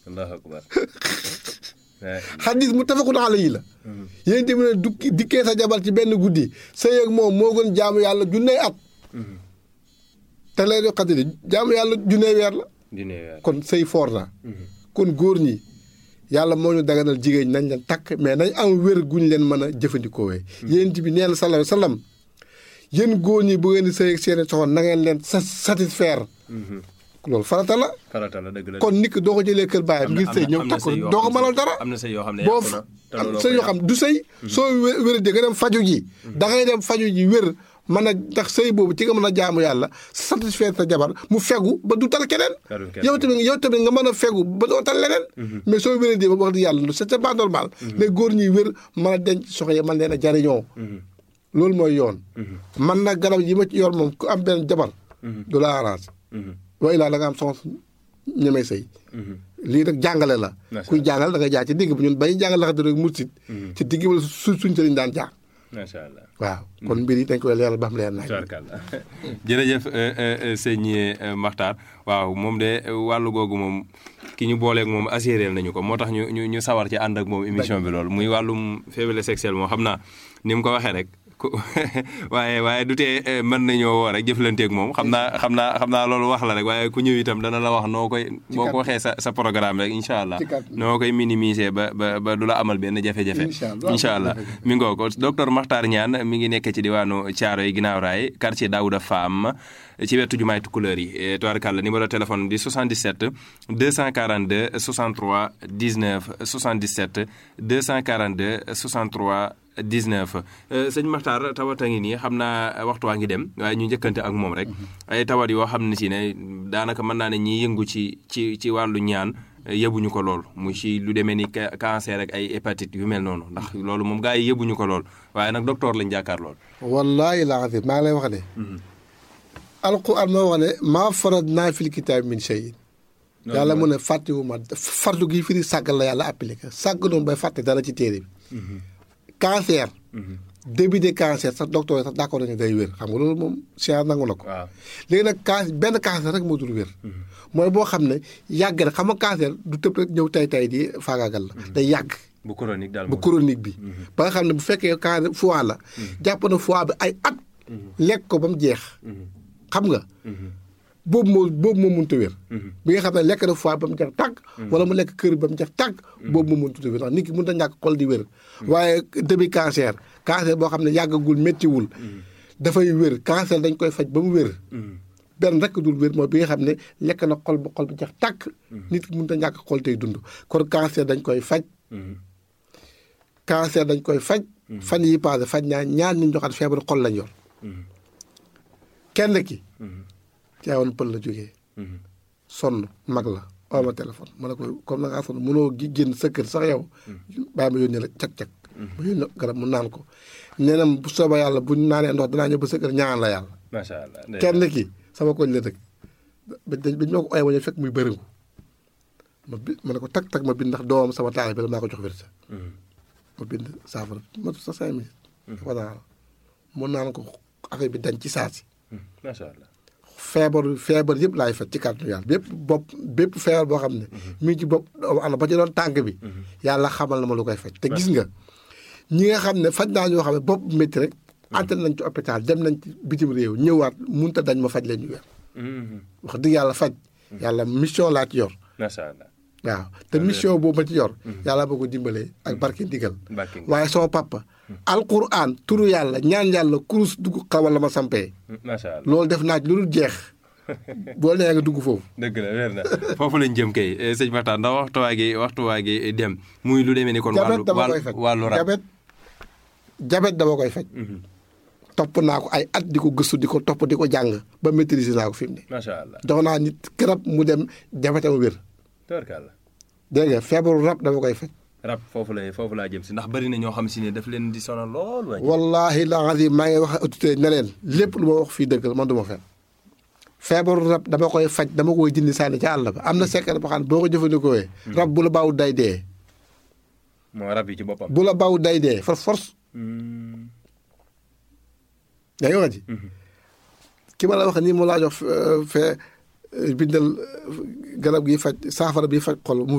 allahu akbar xadis mu tafakun alayhi la yéen tamit ne du dikkee sa jabar ci benn guddi sëy ak moom moo gën jaamu yàlla junney at te lay do xadri jaamu yàlla junney weer la dina weer kon sëy foor na kon góor ñi yàlla moo ñu daganal jigéen ñi nañ leen takk mais nañ am wér guñ leen mën a jëfandikoowee yéen bi nee na sallallahu alayhi wa sallam yéen góor ñi bu ngeen di sëy ak seeni soxna na ngeen leen sa satisfaire loolu farata la farata la dëgg la kon nit ki doo ko jëlee kër baayam ngir sëy ñëw takk ko doo ko mënal dara am na sëy yoo xam ne boo yàqu na te am looloo sëy ko yoo xam du sëy soo wé wéradee nga dem faju ji da ngay dem faju ji wér mën a ndax sëy boobu ci nga mën a jaamu yàlla satisfaire sa jabar mu fegu ba du tal keneen Talul keneen. yow tamit yow tamit nga mën a fegu ba doo tal leneen mais soo wéradee ba wax di yàlla lu c'est pas normal les góor ñuy wér mën a denc soxna yi mën leen a jariñoo loolu mooy yoon man nag garab yi ma ci yor moom ku am benn jabar du la arrange wa ilaa da nga am soxna ñemee sëy lii nag jàngale la Macha kuy jàngal da nga jaar ci digg bi ñun bañu jàngal laxate rek mursit ci digg bi la su suñ sëriñ daan jaar macha allah waaw kon mbir yi dañ koy leeral ba xam leer nañ tubaarkàlla jërëjëf euh, euh, euh, sëñ euh, Makhtar waaw moom de euh, wàllu googu moom ki ñu booleeg moom assuré nañu ko moo tax ñu ñu ñu sawar ci ànd ak moom émission bi loolu muy wàllum faiblesse sexuelle moom xam naa ni mu ko waxee rek ku waaye waaye du tee euh, mën nañoo woo rek jëflanteeg moom xam naa xam naa xam naa loolu wax la rek waaye ku ñëw itam dana la wax noo koy boo ko waxee sa sa programme rek incha allah Ci kàddu. noo koy minimiser ba ba ba du la amal benn jafe-jafe Incha allah. incha allah mi ngoo ko docteur Makhtar Niane mi ngi nekk ci diwaanu Thiaroye ginnaaw raay quartier Daouda Fam ci wetu jumaay Tukulëër yi tubaarkàlla numéro téléphone di 77 242 63 19 77 242 63 19 sëñ Makhtar tawat a ngi nii xam naa waxtu waa ngi dem waaye ñu njëkkante ak moom rek ay tawat yoo xam ne si ne daanaka mën naa ne ñiy yëngu ci ci ci wàllu ñaan yëbuñu ko lool mu ci lu demee ni ca- cancer ak ay hépatite yu mel noonu ndax loolu moom gars yi yëbuñu ko lool waaye nag docteur lañ jàkkaar lool. wallaahi laa azim maa ngi lay wax ne alquran moo wax ne maa farat naa fil kitaab min shay yàlla mu ne fàttewu ma fardu gi firi sàggal la yàlla appliqué sàgg noonu bay fàtte dara ci téere bi cancer début de cancer sax docteur yi sax d'accord nañu day wér xam nga loolu moom science nangu na ko waaw léegi nag can benn cancer rek moo dul wér mooy boo xam ne yàgg na xam nga cancer du tëb rek ñëw tay tay di faagaagal la day yàgg bu chronique daal bu moom. chronique bi ba nga xam ne bu fekkee cancer foie la jàpp na foie bi ay at lekk ko ba mu jeex xam nga boobu moo boobu moo mënut a wér bi nga xam ne lekk na foie ba mu jeex tàgg wala mu lekk kër ba mu jeex tàgg boobu moo mënut a wér ndax nit ki mënut a ñàkk xol di wér waaye début cancer cancer boo xam ne yàggagul méttiwul dafay wér cancer dañ koy faj ba mu wér benn rek dul wér mooy bi nga xam ne lekk na xol ba xol bi jeex tàkk nit ki mënut a ñàkk xol tey dund kon cancer dañ koy faj cancer dañ koy faj fan yi passé faj naa ñaar ñu joxaat feebaru xol lañ yor kenn ki caawoon pël la jógee sonn mag la oo ma téléphone ma ne ko comme na ngaa sonn mënoo gi génn sa kër sax yow bàyyi ma yónnee la cag-cag ma yónnee ko garab mu naan ko nee na bu sooba yàlla bu naanee ndox danaa ñëw ba sa kër ñaan la yàlla macha allah. kenn ki sama koñ la dëkk ba dañ ba ñu ma ko ooyee ma ñëw fekk muy bëriŋu ma bi ma ne ko tag tag ma bind ndax doomam sama taal bi la maa ko jox wérsa ma bind saafara ma sa cinq minutes voilà mu naan ko affaire bi dañ ci saa si macha allah. feebar feebar yëpp laay faj ci kàttanu yàlla bépp bopp bépp feebar boo xam ne mi ngi ci bopp doomu aadama ba ci doon tànk bi yàlla xamal na ma lu koy faj te gis nga ñi nga xam ne faj naa ñoo xam ne bopp bu métti rek antal nañ ci hôpital dem nañ ci bitim réew ñëwaat munut a dañ ma faj leen ñu wér wax dëgg yàlla faj yàlla mission laa ci yor macha allah. waaw te mission boobu ma ci yor yàlla boo ko dimbalee ak barke ndigal Barke ndigal. waaye sama papa alquran turu yàlla ñaan yàlla kurus dugg xawal la ma sampee macha allah. loolu def naa ci lu dul jeex boo nee nga dugg foofu dëgg la weer na foofu lañ jëm kay eh, sëñ Makhtar ndax waxtu waa gi waxtu waa gi dem muy lu demee ni kon. wàllu jabet dama koy wàllu faj wàllu rab. jabet jabet dama koy faj topp naa ko ay at di ko gëstu di ko topp di ko jàng ba maîtriser naa ko fi mu ne macha allah. jox naa nit garab mu dem jabetam wér tubarkàlla. dégg nga feebaru rab dama koy faj rab foofu la foofu laa jëm si ndax bari na ñoo xam si ne daf leen di sonal lool. waaye wallahi la azim maa ngi wax autorité ne leen lépp lu ma wax fii dëgg la man du ma fen feebaru rab dama koy faj dama koy dindi sànni ca àll ba am na secret boo xam ne boo ko jëfandikoo rab bu la baaw day dee moo rab yi ci boppam. bu la baaw day dee for force yaa ngi wax ji ki ma la wax nii mu laa jox fee bindal garab gi faj saafara bi faj xol mu